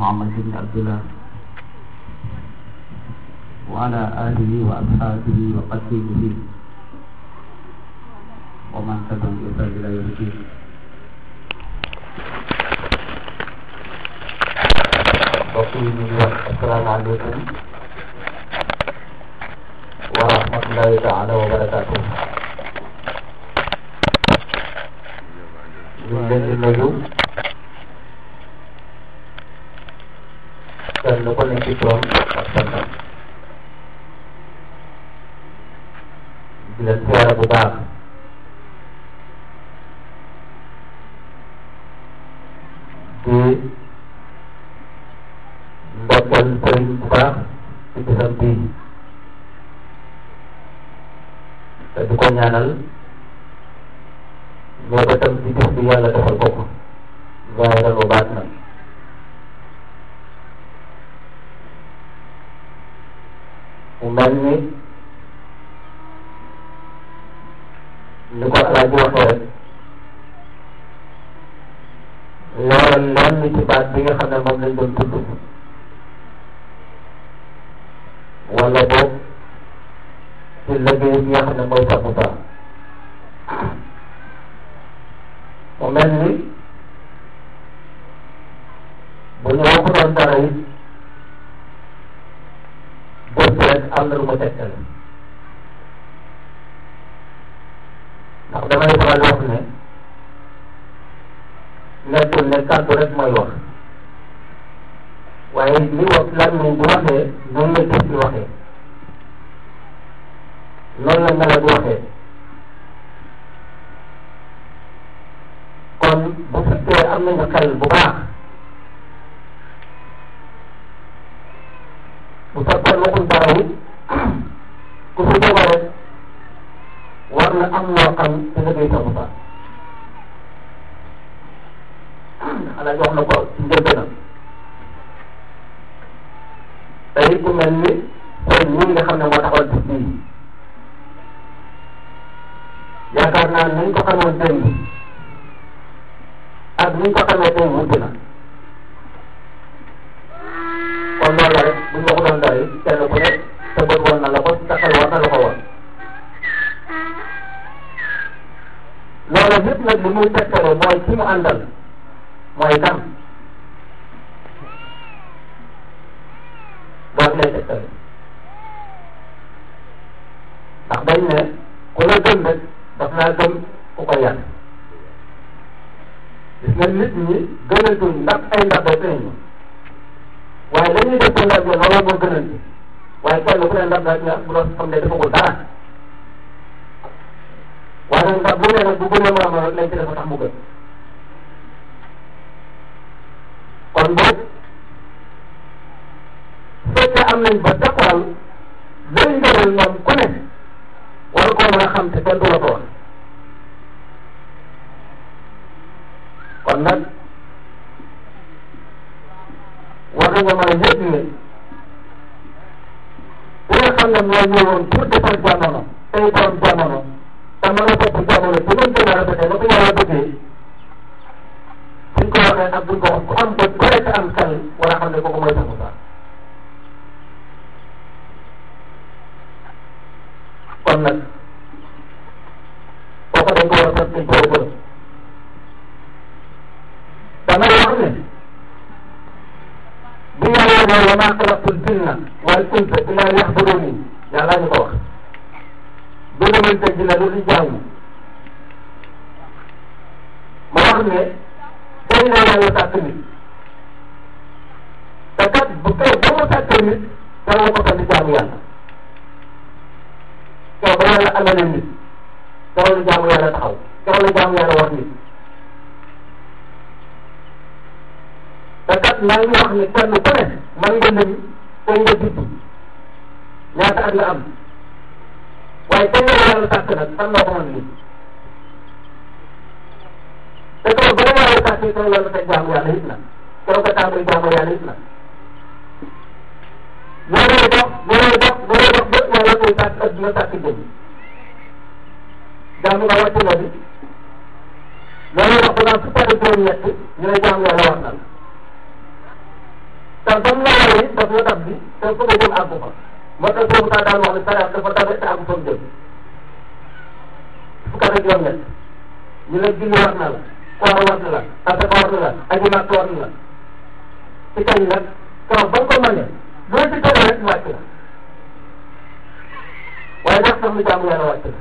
محمد بن عبد الله وعلى آله وأصحابه وقتيله ومن تبعهم بإحسان إلى يوم الدين mbokk yi ñu ngi wax asalaamaaleykum wa rahmatullahi taala wa barakaatu ñu ngi leen di nuyu kenn ku nekk ci turam ak santam di leen siyaare bu baax di ndokkeel sëriñ bu baax ci bisam bii te di ko ñaanal ñoo ba tam ci bis bi yàlla defal ko ko zaahiran wa baatinan mu mel ni ni ko alaaji waxee rek leeral lenn ci baat bi nga xam ne moom lañ doon tudd wala boog ci liggéey bi nga xam ne mooy sax bu mu mel ni bu ñu waxutoon dara it bés rek am na lu ma tegtal ndax damay faral wax ne nekkul ne kàddu rek mooy wax waaye li wax lan moom bu waxee noonu la gis di waxee noonu la mela di waxee kon bu fekkee am nañu xel bu baax bu fekkoon waxul dara it ku fi jóge rek war na am loo xam ci liggéey sa bu baax xanaa jox na ko ci njëlbeenam tey ku mel ni sëriñ ñi nga xam ne moo taxawal bis bii yaakaar naa nañ ko xamoon démb ak niñ ko xamee tey wuute na kon loolu la rek buñ ma ko doon doy kenn ku ne sa bët woon na la ko sa xel war na la ko woon loolu yëpp nag li muy tegtale mooy ki mu àndal mooy kan loolu lay tegtale ndax dañ ne ku la gëm rek daf naa gëm ku ko yàq gis nga nit ñi gënatuñ ndax ay ndax ba feeñ waaye dañuy def ko ndax loolu moo gënanti waaye kenn ku ne ndax daal nga bu doon xam ne dafa ko dara waaye nag ndax bu ne nag bu gënee moroom rek lañ ci dafa tax mu gën kon boog fekkee am nañ ba taxawal lay ngënal ñoom ku ne war koo mën a xam te kenn du la ko wax kon nag war nañoo mën a yëg ne ki nga xam ne moo ñëwoon pour defar jamono tey borom jamono te mën a topp jamono ci mën gën a rafetee ba ko yàlla bëggee buñ ko waxee ak buñ ko wax ku am bët gore te am xel war a xam ne kooku mooy sax sax kon nag kooku dañ ko war a sant dañ ko war a gërëm damay wax ne bi yàlla ne wa maa xalaqtul jinna wal insa illa liya'buduni yàlla ñu ko wax bindamante jinne lu di jaamu ma wax ne tey la yàlla sàkk nit te kat bu kay ba mu sàkkee nit dara ko fa di jaamu yàlla keroog ba yàlla amale nit keroog la jaamu yàlla taxaw keroog la jaamu yàlla war nit te kat maa ngi wax ne kenn ku ne man nga lim tey nga judd ñaata at la am waaye tey nga yàlla sàkk nag fan nga ko mën lim te keroog ba la yàlla sàkkee keroog yàlla teg jaamu yàlla it na keroog nga tàmbali jaamu yàlla it na looloo dox looloo dox looloo dox ba yàlla koy sàkk ak dina sàkk jëm jaamu nga wàcc na bi looloo dox ba naan fukki at ak juróom-ñett ñu ne jaamu yàlla wax na la te ba mu la waree daf la dab bi te fu nga jëm àggu fa moo tax boobu taa daan wax ne sariya dafa tabe te àggu fa mu jëm fukk ak juróom-ñett ñu ne julli war na la koor war na la asaka war na la aji màkk war na la ci kañ nag kaw ba nga ko mënee loo ci tege rek wàcc na waaye ndax sax mu jaamu yàlla wàcc na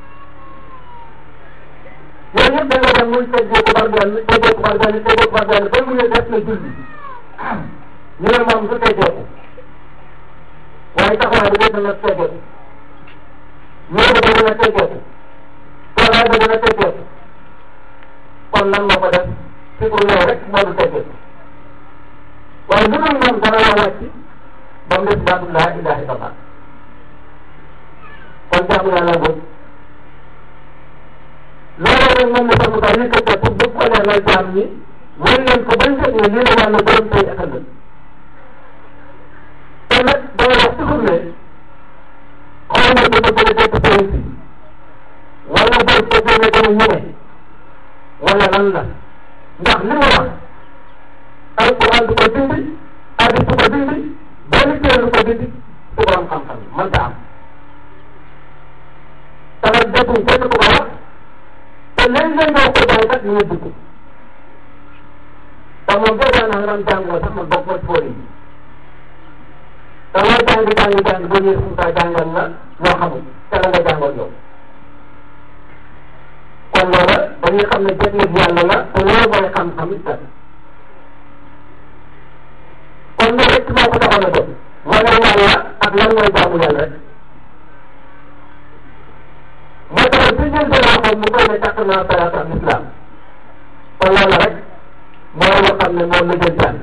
yooyu yëpp da nga dem muy teggee ko par benn teggee ko par benn teggee ko par benn ba mu ne def na julli ñu ne moom du teggee ko waaye taxawaay bi dina na teggee ko ñëw ba dina teggee ko toogaay ba dina teggee ko kon lan moo ko def ci pour yow rek moo du teggee ko waaye lu dul moom dana la wàcc ba mu des baatu laa ilaha illallah kon jaamu yàlla boobu loolu nag moom la sax mu tax yëkkatee pour bëgg ko leeral jaam ñi wan leen ko bañ fekk ne lii la yàlla borom tey ak ëllëg te nag dama wax toujours ne xool nga dama gën a jot police wala boo ko gën a gën a ñëwe wala lan la ndax li mu wax alquran du ko dindi hadis du ko dindi benn téere du ko dindi su borom xam-xam mënta am te nag defuñ kenn ku ko wax te léeg-léeg nga ko jaay kat ñu ngi dugg te moom boo daan nga doon jàngoo sax man bokk ma ci fóori yi te loo jàng jàng jàng boo ñëwee suñu saa jàngal la loo xamul te la nga jàngoon yow kon loola dañuy xam ne jënd yàlla la te loolu mooy xam-xam it kon loolu rek moo ko taxoon a jóg wane yàlla ak lan mooy jaamu yàlla rek moo tax ci ñun de la xool mu koy ne takk naa salaat ak islam kon loolu rek mooy loo xam ne moom la jël jàng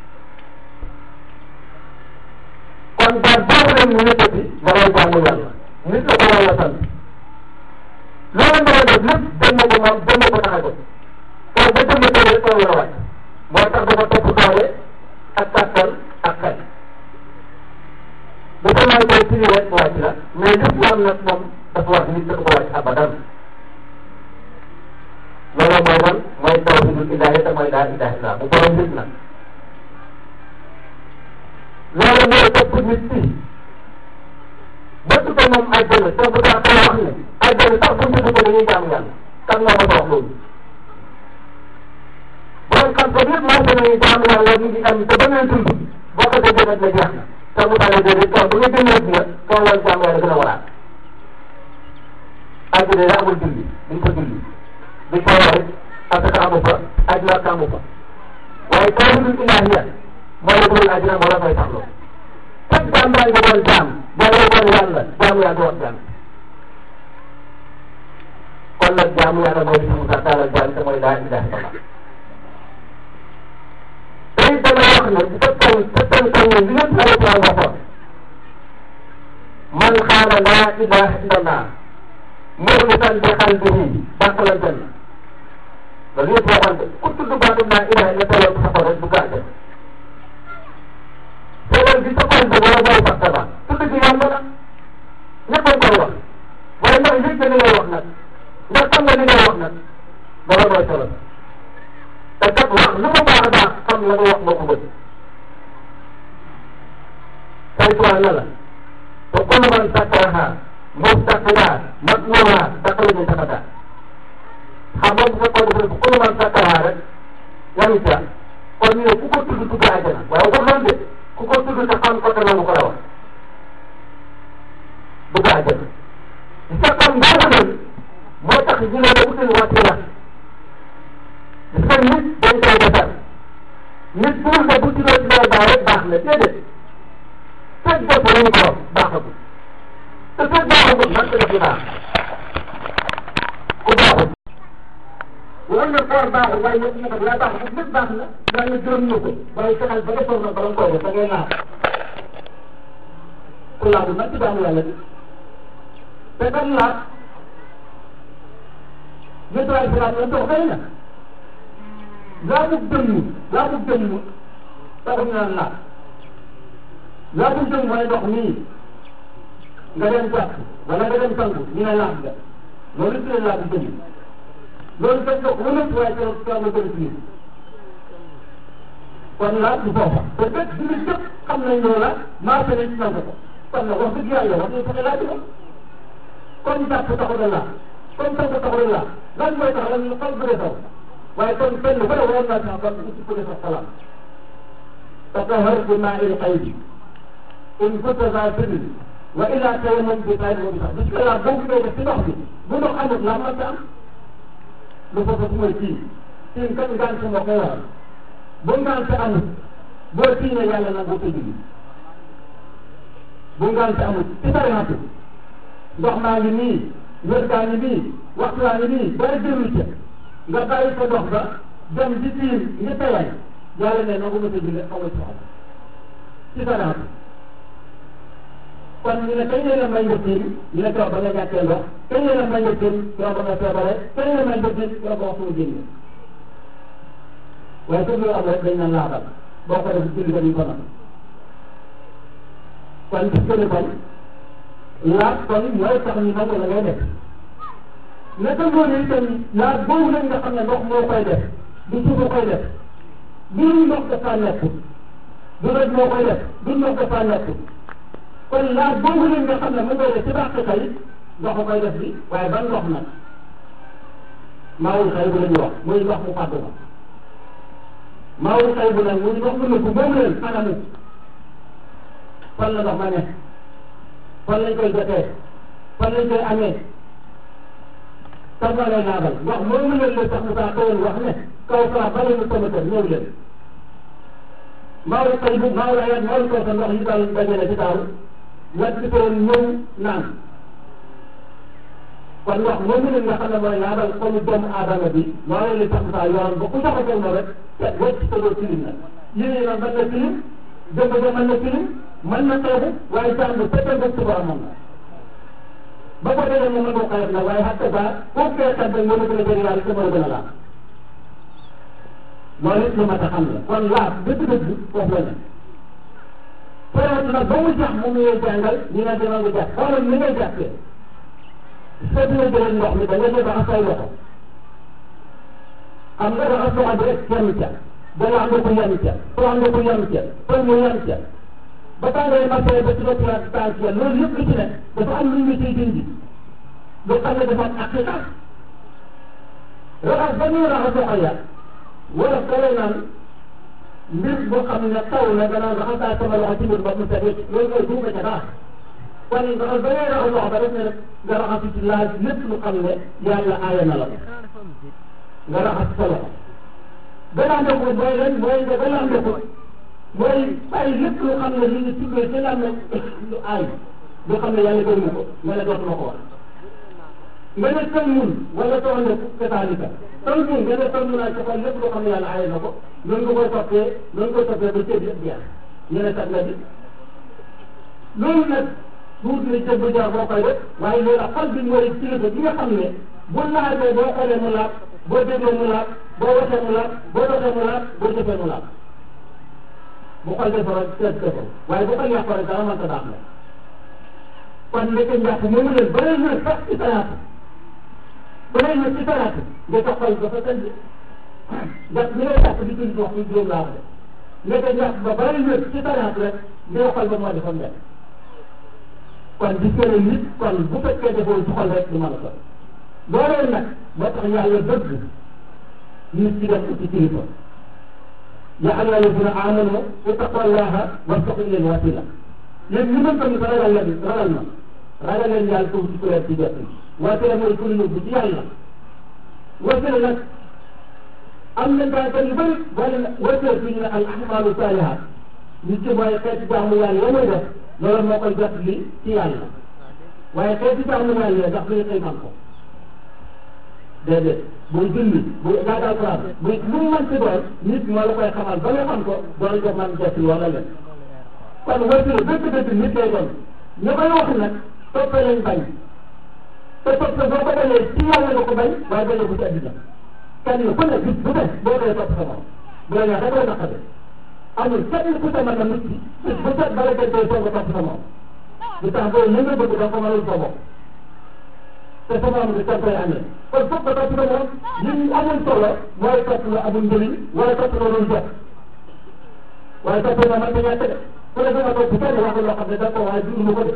kon daal boobu leen mu yëkkati nga koy jaamu yàlla nit la ko yàlla sant loolu nga def lépp dem ko moom dem ko tax a jóg kon ba jëmm tey rek la war a wàcc moo tax dafa topp doole ak kàttan ak xel bu ko may koy firi rek wàcc la mais lépp lu am nag moom dafa wax nit dafa ko wàcc abadan loolu mooy lan mooy tawhidul ilaahi te mooy laa ilaaha illa bu borom nit nag loolu mooy topp nit ki ba tudd moom àjjana te bu daa koy wax ne àjjana sax bu ñu ko dañuy jaamu yàlla kan moo ko wax loolu borom xam-xam yëpp maa ngi leen jaamu yàlla ñu ngi am te ba ngeen dund boo ko déggee rek la jeex na te bu tawee déedéet kaw bu nga génnee dina kaw loolu jaamu yàlla gën a waraat àjjana la amul julli duñ ko julli duñ ko wax asaka amu fa aj Makka amu fa waaye tawhidul ilaahiya moo la dugal àjjana moo la koy taxloo fekk jaam yaa ngi doon jaam yàlla doon yàlla jaamu yaa doon jaam kon nag jaamu yàlla mooy li mu taalal jaam te mooy laa ilaha illallah tey dama wax ne bu fekkoon fekkoon kañ ne li ngeen alquran waxoon man xaala laa ilaha illallah muxlisan bi qalbihi daxala janna loolu yëpp waxoon de ku tudd baatu laa ilaha illa tawal ko sa xol rek du gàcce teewal bi sa xol bi wala mooy sax tabax tudd gi yomb na ñëpp a koy wax waaye ndax yëg nga li ngay wax nag ndax xam nga li ngay wax nag loolu mooy solo te kat wax lu mu baax a baax xam la nga wax moo ko bëgg saytuwaan na la te kullu man sakkaraha mustaqiya matmuha daxala min sabata xam nga bu fekkoon dafa ne kullu man sakkaraha rek yamu ca kon ñu ne ku ko tudd tudd àjjana waaye wax loolu de ku ko tudd te xam ko te nangu ko la wax dugg àjjana sa xam ngoogu nag moo tax ñu ne la utul wasila gis nga nit dañ koy defar nit pour nga bu tuddoo ci loolu baax rek baax na déedéet fekk bopp lañu ko wax baaxagul te fekk baaxagul man ko def lu baax ku baaxul war na koor baaxul waaye ñëpp ñu ko yaa baaxul lépp baax na yàlla gërëm na ko waaye fexeel ba nga toog na bala nga koy def da ngay naax ku laabul nag ci jaamu yàlla bi te kan laaj nettoyé bi laaj la dox xëy na laabu dënnu laabu dënnu taxul ñu naan laaj laabu dënnu mooy ndox nii nga dem jàpp wala nga dem sangu ñu ne laaj nga loolu tuddee laabu dënnu loolu fekk nga ko wënat waaye te te nga bëri fii kon laaj du foofa te bépp jullit yëpp xam nañ loolu la marché nañ ci nangu ko kon nag wax dëgg yàlla wax dëgg fexe laaj ko comme jàpp taxu da laa comme tànk taxu da laa lan mooy tax lan xol bëre taw waaye kon kenn ku ne waroon naa sax kon ci ko sa xalaat tatahar bi maa il xaybi in kunta za sirri wa illa tayammum bi tayyib wa bi sax bis laa boo ko def ci ndox bi bu ndox amut laa mën am lu foofu su mooy kii kii kan ngaan sa moo koy waral bu ngaan sa amut boo tiinee yàlla nag boo ko julli bu ngaan sa amut ci sariatu ndox maa ngi nii wér gaa ngi nii waxtu waa ngi nii dara jëlu ca nga bàyyi sa dox ba dem di tiim ngi tayal yàlla ne nangu ma sa julli amul soxla ci sariatu kon ñu ne kañ la may nga tiim ñu ne keroog ba nga ñàkkee ndox kañ la may nga tiim keroog ba nga feebare kañ la may nga tiim keroog ba waxtu génne waaye su ñu am rek dañ naan laabal boo ko def julli ba ñu ko nag kon gis nga ne kon laaj kon mooy tax ñu nangu la ngay def naka noonu itam laaj boobu nag nga xam ne ndox moo koy def du suufa koy def du ndox dafa nekkul du rek moo koy def du ndox dafa nekkul kon laaj boobu nag nga xam ne mu koy def ci bàq kay ndox koy def bi waaye ban ndox nag maawul xëy bu la ñu wax muy ndox mu fàddu ma maawul xëy bu nag muy ndox mu nëbbu moom leen anamu fan la ndox ma ne fan lañ koy jotee fan lañ koy amee kan la lay laabal ndox moom leen la sax mu saa xëyoon wax ne kaw saa bale mu sama kër ñëw leen maawul xëy bu maawul ayat maawul kaw sa ndox yi daal dajale ci daaw wet bi toon ñëw naan kon ndox moomu leen nga xam ne mooy laabal xolu doomu aadama bi loolu la sax saa yoon ba ku jaxasoo moom rek te wecc te doo tilim na yéen nag mën na tilim jëmb ba mën na tilim mën na xeebu waaye jàng fekkal ba suba moom la ba ko defee moom la ko xayat na waaye xatta ba kooku kee xat ba mën a gën a jëri yàlla te mën a gën a laab loolu it lu mat a xam la kon laab dëgg-dëgg foofu la ne période nag ba mu jax moom ngay jàngal ñi nga demal nga jàpp xoolal ni ngay jàppee soo dina jëlee ndox mi da nga ñëw raxas say loxo xam nga raxas loxo bi rek yem ca dana am nga ko yem ca soo am nga ko yem ca soo mu yem ca ba tàngaay marché ba ci bopp la tànk ya loolu yëpp lu ci ne dafa am lu ñu ciy dindi lu xam ne dafa am aqiqa raxas ba ñuy raxas loxo ya wala kale naan mbir boo xam ne taw na danaan raxasaa sama loxo ci mbir ba mu set wecc loolu mooy duuma ca baax kon raxas ba ngay raxas loxo ba def ne rek nga raxas ci laaj lépp lu xam ne yàlla aaya na la ko nga raxas sa loxo gannaaw ndox mooy lan mooy nga gannaaw ndox mooy bàyyi lépp lu xam ne li ñu tuddee ci lan lu aay lu xam ne yàlla gërëm ko nga ne dootuma ko wax nga ne tël mun wala too ne kasaalika tël mun nga ne tël mun naa ci xool lépp lu xam ne yàlla aay na ko noonu nga koy toppee noonu koy toppee ba ceeb yëpp jeex ñu ne tat nga bi loolu nag tuut ni jëb jaar boo koy def waaye loolu xol bi mooy kilifa bi nga xam ne bu laajee boo xoolee mu laab boo déggee mu laab boo waxee mu laab boo doxee mu laab boo jëfee mu laab bu xol defaroo seet defoo waaye bu xol yàqoo rek dara mën ta daax la kon ndeke njàpp moomu leen bare na sax ci salaatu bare na ci salaatu nga tax xol dafa sëñ njàpp bi ngay jàpp di julli wax ñu juróom laa wax de ndeke njàpp ba bare na ci salaatu rek ngay xol ba moo defoon njàpp kon gis nga ne nit kon bu fekkee defoo ci xol rek du mën a sol loolee nag moo tax yàlla bëgg nit ci dem ci kilifa yaa ayyuha alladina amanu ittaqullaha wattaqu ilayhi wasila yéen ñu mën tamit ragal leen ragal na ragal leen yàlla foofu ci kuréel ci jot wasila mooy ku yóbbu ci yàlla wasila nag am na gaa yu bëri wala wasila fi ñu ne al ahmalu salihat nit ci mooy xeeti jaamu yàlla ya muy def loolu moo koy jot li ci yàlla waaye xeeti jaamu yàlla ndax lu ñu koy man ko déedéet buy julli buy jàng alquran buy lu mu mën ci doon nit moo la koy xamal ba nga xam ko doon ko man jot wala leen kon wasila dëgg dëgg nit lay doon ñu koy wax nag toppe lañ bañ te toppe boo ko bañee ci yàlla nga ko bañ waaye bañee ko ci àddina kenn ku ne bis bu ne boo koy topp sa moom bu la neexee koy naqade amul kenn ku sa mën na nit ki bis bu set bala gën koy soog a topp sa moom lu tax booy li nga bëgg da ko mënul sa bopp te sa moom bi sa koy amee kon foog nga topp sa moom li amul solo mooy topp la amul njëriñ wala topp la doon jot waaye topp na man ta ñàkk de ku ne dama topp kenn wax loo xam ne da ko waaye jublu ko de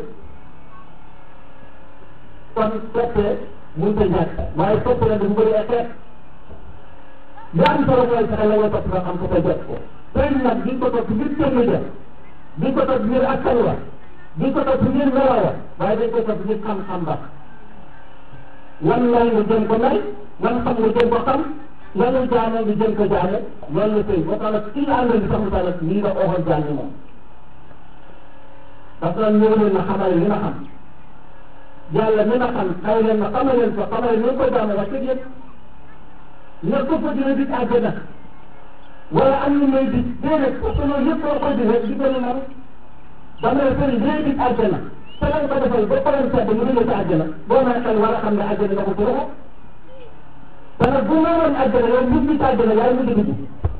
kon toppee mun ta ñàkk waaye topp na dafa bëri ay xeet li am solo mooy fexe la nga topp nga xam ko ko jot ko tey nag di ko topp ngir kenn ja di ko topp ngir askan wa di ko topp ngir melaw wa waaye dañ ko topp ngir xam-xam ba wan may nga jëm ko may wan xam nga jëm ko xam lanu jaane nga jëm ko jaane loolu la tey boo tax nag kii àndal di sax mu tax nii nga ooxoon jaane moom parce que ñëw leen na xamal li nga xam yàlla mi nga xam xëy leen na xamal leen ko xamal leen ko jaane wax dëgg yëpp ne ko fa dina dig àjjana wala am ñu may dig déedéet parce que loolu yëpp boo koy di rek di gën a nar dama ne sëriñ dina dig àjjana te lañ ko defal ba pare sedd mu dina ci àjjana boo may xel war a xam ne àjjana nga ko ci loxo te nag bu ma woon àjjana yow nit ñi ci àjjana yaay mujj dugg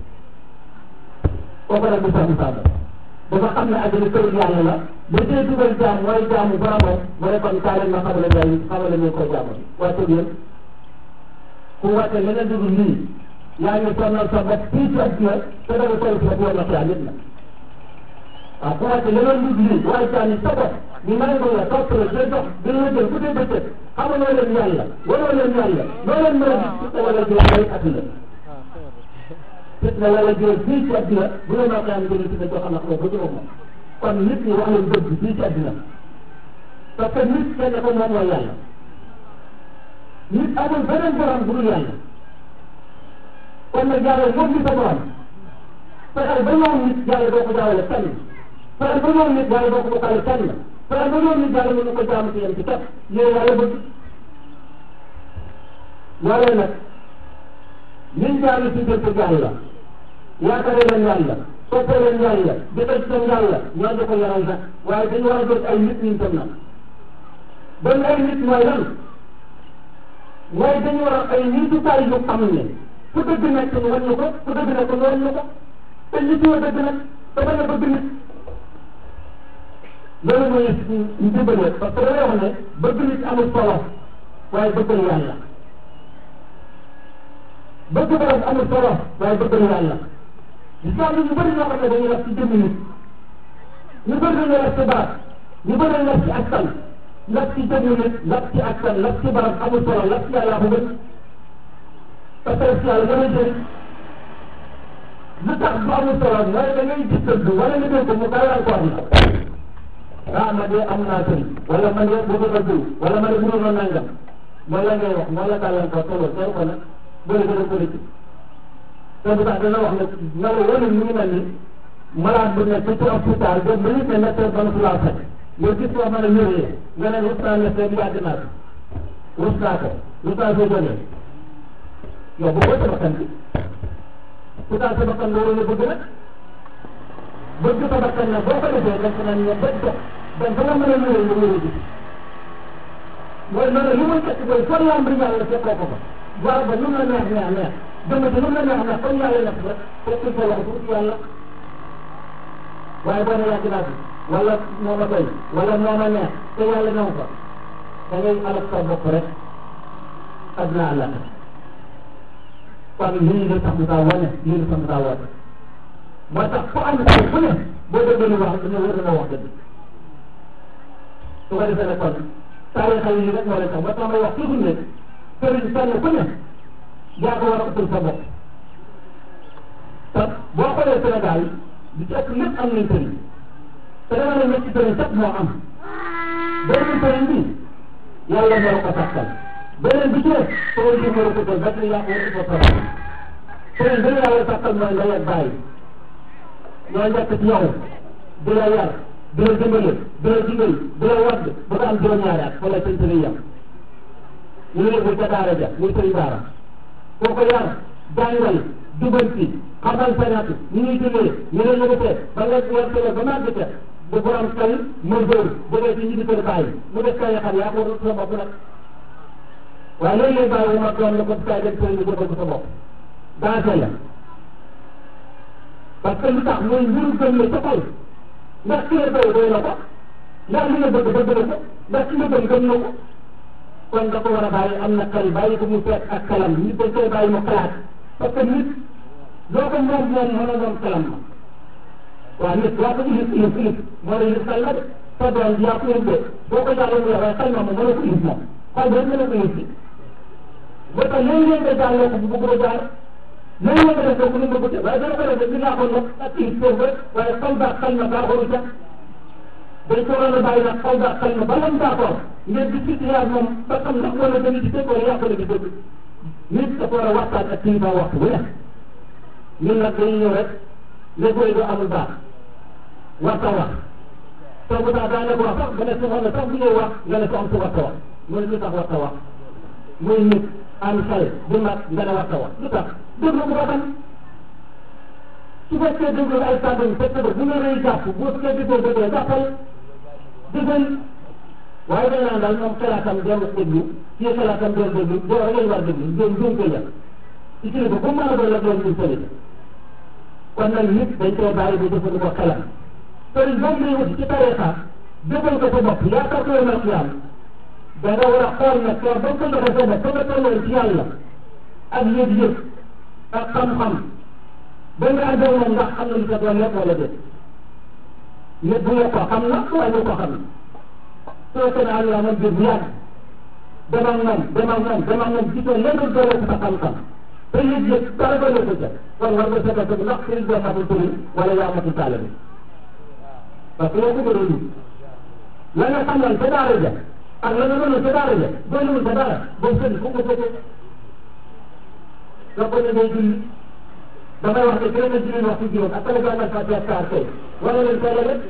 kooku nag du sax misaal dafa xam ne àjjana kër yàlla la ba tey dugal jaam mooy jaamu boromam mu ne kon kaa leen ma xamale ngay xamale ñu ko jaamu waaye tëg yéen ku wàcce leneen dugg lii yaa ngi sonal sa bopp fii ci àdduna te danga koy sa bopp na xiyaa nit na waaw ku wàcce leneen dugg lii waaye jaam yi sa bopp ñu nangu la topp la day dox di la jël ku dee bëccëg xamaloo leen yàlla waroo leen yàlla loo leen mën a gis fitna wala jël lay àdduna fitna wala jël fii ci àdduna bu la noo xam jël fitna joo xam ne xamoo ko jëmoo moom kon nit ñi wax leen dëgg fii ci àdduna parce que nit kenn ko moom mooy yàlla nit amul beneen borom bu dul yàlla kon nag yàlla moom li sa borom fexeel ba ñoom nit yàlla doo ko jaawale kenn fexeel ba ñoom nit yàlla doo ko bokkale kenn fexeel ba ñoom nit yàlla mën na ko jaamu ci yem ci kat yooyu yàlla bëgg yàlla nag liñ jaamu ci jël ko yàlla yaakaare leen yàlla toppee leen yàlla jëfee ci seen yàlla ñoo di ko yaral sax waaye dañu war a doon ay nit ñi tam nag doon ay nit mooy lan mooy dañu war a ay niitukaay yu xam ne fu dëgg nekk ñu wan ñu ko fu dëgg nekk ñu wan ñu ko te nit yoo dëgg nag te bañ a bëgg nit loolu mooy njubale parce que damay wax ne bëgg nit amul solo waaye bëggal yàlla bëgg borom amul solo waaye bëggal yàlla gis naa ñu bëri ñoo xam ne dañuy def ci jëmmi nit ñu bëri dañuy def ci baat ñu bëri dañuy def ci askan lap ci jëmmi nit lap ci askan lap ci barab amul solo lap ci yàlla ko gën parce que yàlla dana jëriñ lu tax bu amul solo mooy da ngay gis dëgg wala nga dégg ko mu gàllankoor la ah man de am naa sëriñ wala man de bu ko dëgg wala man de bu doon nangam mooy la ngay wax mooy la gàllankoor te loolu teel ko nag bëri gën a politique te bu tax dana wax ne nga ne wala mu ngi mel ni malade bu nekk ci hôpital ba ba nit ne médecin ba su laa fekk nga gis koo mën a wéree nga ne rus naa médecin bi yàgg naa ko rus naa ko rus naa soo jógee yow bu ko sa bakkan bi pourtant sa bakkan nga waroon a bëgg nag bëgg sa bakkan nag boo ko defee def nañ ne ba dox donc ba nga mën a wéree nga wéree ji mooy loolu li muy tekki mooy foo lamb yàlla fekkoo ko fa waaw ba nu mu la neex neex neex dama ci nu mu la neex neex comme yàlla nekk rek fekk sa loxo pour yàlla waaye boo ne yàgg naa fi wala moo ma doy wala moo ma neex te yàlla new fa da ngay alal sa bopp rek adna àlla kon lii la tax mu daa wane lii la tax mu daa wane moo tax fu am xel fu ne boo déggee lu wax dañoo war a wax dëgg su ko defee nag kon taarixa yi rek moo leen tax ba tax may wax toujours ne sëriñ fenn ku ne yaa ko war a utul sa bopp te boo xoolee Sénégal di ci ëpp lépp am nañ sëriñ te dama ne ñetti sëriñ sax moo am benn sëriñ bi yàlla moo ko sàkkal beneen bi ci def sëriñ bi moo ko jël ba yaa ko war a utal sa bopp sëriñ bi yàlla sàkkal mooy ndey ak bàyyi ñooy nekk ci yow di la yar di la dimbale di la dimbali di la wadd ba nga am juróom-ñaari at wala seen sëriñ yam ñu ne yóbbu ca daara ja muy sëriñ daara koo ko yar jàngal jubanti xamal sa natt ñu ñuy jógee ñu ne ñu seet ba nga war tele ba màgg ca bu borom kay mënóor jógee ci ñi di kër bàyyi mu def kay xam yaa ko war sa bopp nag waaye léegi lay bàyyi wu ma doon la ko kay dem sëriñ bi jëbal sa bopp dansé la parce que lu tax mooy mbiru gëm la ca xol ndax ki la doy doy na ko ndax li nga bëgg bëgg na ko ndax ki nga gëm gëm na ko kon da ko war a bàyyi am na xel bàyyi ko mu feet ak xelam nit dañ koy bàyyi mu xalaat parce que nit loo ko moom moom mën a moom xelam ma waaw nit yaa ko ilif ilif ilif moo la ilif xel na de sa doom yaa ko ilif de boo ko jàllee mu waaye xel na moom mënoo ko ilif moom xol boobu mënoo ko ilif si ba tax léeg-léeg nga jàlloo ko bu bëgg a jaar léeg-léeg nga def ko ni nga bëgg waaye dana ko def li nga ko nag ak ilif foofu rek waaye xol baa xel na baaxoru ca dañ ko waroon a bàyyi nag xol baa xel na ba lam d'accord ngeen di ci yaar moom ba xam ndax wala dana ci dëgg wala yàqale ci dëgg nit dafa war a waxtaan ak kilifa waxtu bu nekk ñun nag dañuy ñëw rek léegi doo amul baax waxta wax soo bu tax daanaka wax sax nga ne soxna sax bu ñuy wax nga ne ko am su waxta wax mu ne lu tax waxta wax muy nit am xel bu mag nga ne waxta wax lu tax déglu bu xam su fekkee déglu ay kàddu fekk ba bu nga rëy jàpp bu fekkee déggoo déggoo jàppal déggal waaye dañ naan daal moom xalaatam doon déglu kii xalaatam doon déglu doo rek lañ war déglu doon doon ko yàq ci kilifa bu mën a doon la doon ñu sëli kon nag nit dañ koy bàyyi bu jëfandikoo xelam sëriñ boobu lay wuti ci tarixa defal ko sa bopp yaakaar ko yomal xiyaam da nga war a xool nag soo ba ko joxe sa bopp fa nga tolloon ci yàlla ak yëg-yëg ak xam-xam ba nga àndal moom ndax xam na lu sa doon lekk wala déet nit bu yokk ko xam na waaye ñu ko xam na soo ko naan yaa moom biir bu yàgg demal moom demal moom demal moom gisoo lenn doole sa xam-xam te yëg-yëg dara ba ko jël kon war nga seetal ko ndax sëriñ boo matul tëri wala yaa matul taalibe parce que yow ko bëgg la nga xamoon ca daara ja ak la nga mënoon ca daara ja doonul ca dara boobu sëriñ fu ko fekkee nga ko ne day julli damay wax ne kenn julli waxtu juróom ak kala jàngal Fatiha saar tey wala leen teel a rek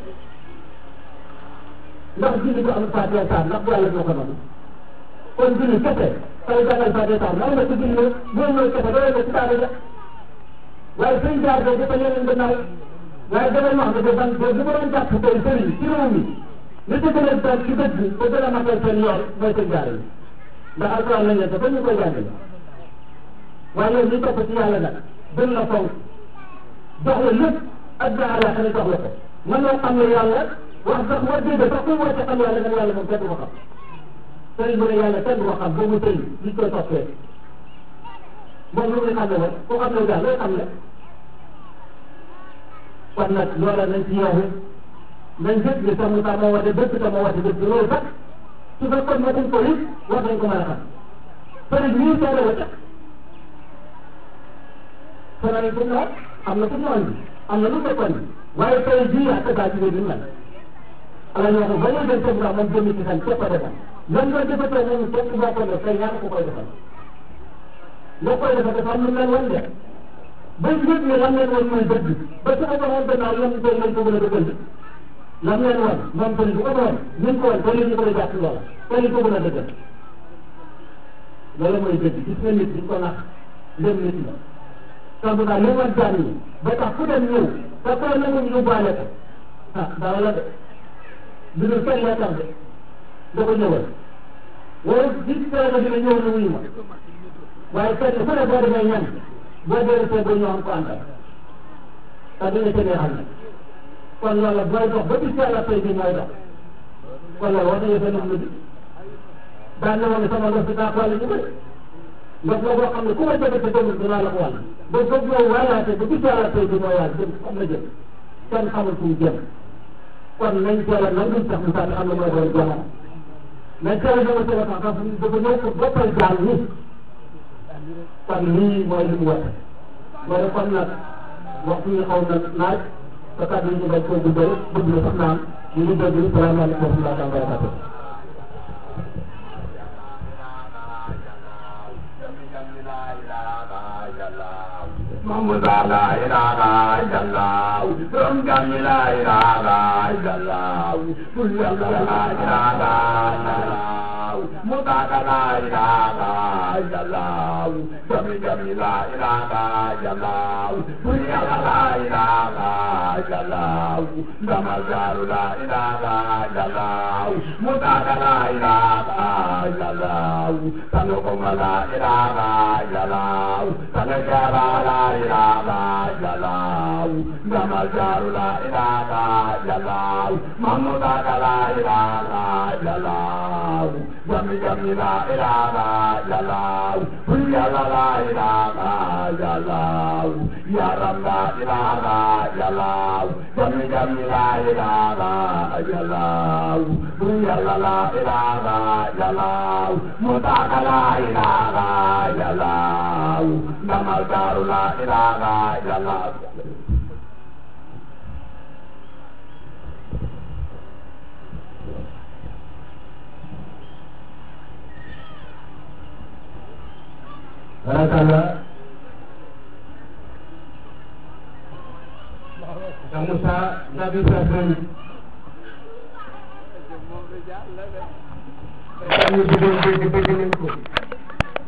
ndax julli ko am Fatiha saar ndax bu yàlla moo ko noonu kon julli kese kala jàngal Fatiha saar nan la ko julli boo ñëw kese doo ko ci daara ja waaye sëñ jaar de dafa yeneen gannaaw waaye damay wax ne ban ba bu ma doon jàpp tey sëriñ ci réew mi li ci gën a doon ci dëgg ba gën a matal seen yoon mooy seen jaar yi ndax alquran lañ leen te ba ñu koy jàngale waaye yow ñu topp ci yàlla nag gën la fonk jox la lépp adda àllaaxira jox la ko mën loo xam ne yàlla wax sax war dégg sax kuy woote xam yàlla nga yàlla moom kenn du ko xam sëriñ bu ne yàlla kenn du ko xam boobu sëriñ li koy toppee moom lu muy xam ne woon ku xam ne daal looy xam ne kon nag loola nañ ci yeewu nañ jëg ni sax mu tax moo wate dëgg te moo wate dëgg loolu sax su fekkoon ma ko it war nañ ko mën a xam sëriñ ñii seede wa teg sonal fu mu am na fu mu andi am na lu fekkoon bi waaye tey jii ak daa ci biir mel ala ñoo ko ba ñuy dem seen moom jëmi ci xel képp a defal lan nga defatee moom képp boo ko def tey ñaata ko koy defal loo koy defal dafa am lu mel woon de ba njëg ne lam leen woon mooy dëgg ba su ko waxoon gannaaw lam tey lañ ko gën a dëggal lam leen woon moom tamit bu ko doon ñu ko woon te li ñu ko jàpp loola te li ko gën a dëggal loolu mooy dëgg gis nga nit di ko nax ndem nit la sambu daal li war jaan yi ba tax ku dem ñëw te koy nangu ñu yóbbaale ko ah dara la de du dul kenn la tax de da ko ñëwal wala gis nga dina ñëw na wuyu ma waaye kenn fu ne boo demee ñan boo dee see ba ñu am ko àndal te dina ca neexal nag kon loolu booy dox ba bis yàlla tey bi mooy dox kon loolu war nañu fenn lu di daan na woon ne sama ndox si daa xool ñu bëri ndox la boo xam ne ku ma jege te demul dinaa la ko wàll ba foog yow wàllaate ba bis yàlla tey bi mooy wàll jëm xam na jëm kenn xamul fu mu jëm kon nañ teel a nangu sax mu sànni am na mooy doon jamono nañ teel a nangu teel a tax dafa ñëw pour boppal jaal ni kon lii mooy li mu woote mooy kon nag waxtu yi xaw na naaj te kàddu yi ñu bañ koo guddal gudd na sax naan ñu ngi déglu salaamaaleykum wa rahmatulah wa barakatuh Mahmud la ilaha illallah Rum kami la ilaha illallah Kullu la ilaha illallah Mutaka la ilaha illallah Kami kami la ilaha illallah Kullu la ilaha illallah Namazaru la ilaha illallah Mutaka la ilaha illallah Tanukuma la ilaha illallah Tanukara la ilaha illallah Namazaru la ilaha illallah Mamutaka la ilaha illallah Jami jami la ilaha illallah Ya la la ilaha illallah Ya Ram la ilaha illallah Jami jami la ilaha illallah Ya la la ilaha illallah Mutaka la ilaha illallah Namal daru la ilaha illallah barakallah Cheikh Moussa Nabi Ibrahima ñu bëggoon dégg dégg nañ ko